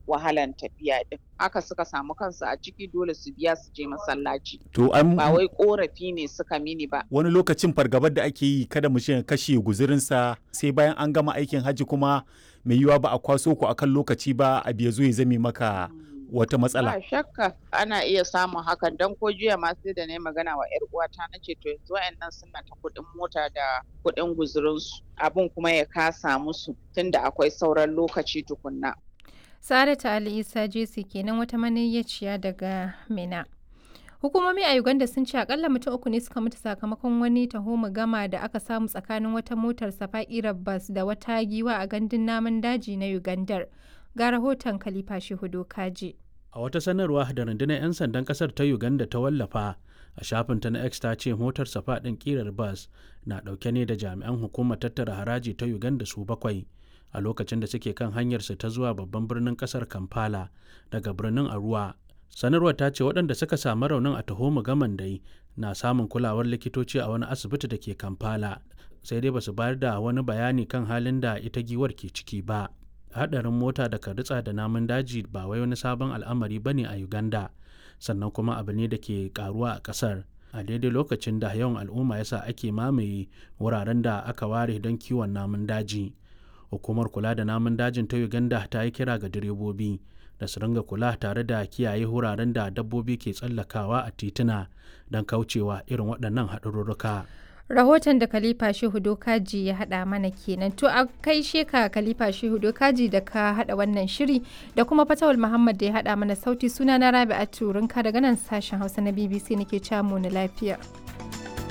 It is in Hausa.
wahalan tafiya din haka suka samu kansu a ciki dole su biya su je masallaci To an ba wai korafi ne suka mini ba wani lokacin fargabar da ake yi kada mu ya kashe guzurinsa sai bayan an gama aikin hajji kuma mai yiwuwa ba a kwaso ku akan lokaci ba a biya zo ya zame maka wata matsala. Ba shakka ana iya samun hakan don ko jiya ma sai da na yi magana wa 'yar uwata na ce to yanzu wa'annan suna ta kuɗin mota da kuɗin guzurinsu abin kuma ya kasa musu tunda akwai sauran lokaci tukunna. Saratu Ali Isa Jesi kenan wata maniyyaciya daga Mina. Hukumomi a Uganda sun ce akalla mutum uku ne suka mutu sakamakon wani taho gama da aka samu tsakanin wata motar safa'irar bas da wata giwa a gandun namun daji na Ugandar. Ga rahoton Khalifa Shehudo Kaji. A wata sanarwa da rundunar 'yan sandan kasar ta Uganda ta wallafa a shafinta na X ta ce motar safa ɗin ƙirar bas na ɗauke ne da jami'an hukumar tattara haraji ta Uganda su bakwai a lokacin da suke kan hanyarsu ta zuwa babban birnin kasar Kampala daga birnin Arua. Sanarwar ta ce waɗanda suka samu raunin a taho gaman dai na samun kulawar likitoci a wani asibiti da ke Kampala sai dai basu bayar da wani bayani kan halin da ita giwar ke ciki ba. hadarin mota da ritsa da namun daji ba wai wani sabon al'amari bane a uganda sannan kuma abu ne da ke karuwa a kasar a daidai lokacin da yawan al'umma yasa ake mamaye wuraren da aka ware don kiwon namun daji hukumar kula da namun dajin ta uganda ta yi kira ga direbobi da su ringa kula tare da kiyaye wuraren da dabbobi ke tsallakawa a tituna don kaucewa irin waɗannan haɗarurruka. rahoton da Khalifa Shehu Dokaji ya haɗa mana kenan. To a kai sheka Khalifa Shehu Dokaji da ka haɗa wannan shiri da kuma Fatawul Muhammad da ya haɗa mana sauti suna na Rabi'atu Rinka daga nan sashen Hausa na BBC nake camu na lafiya.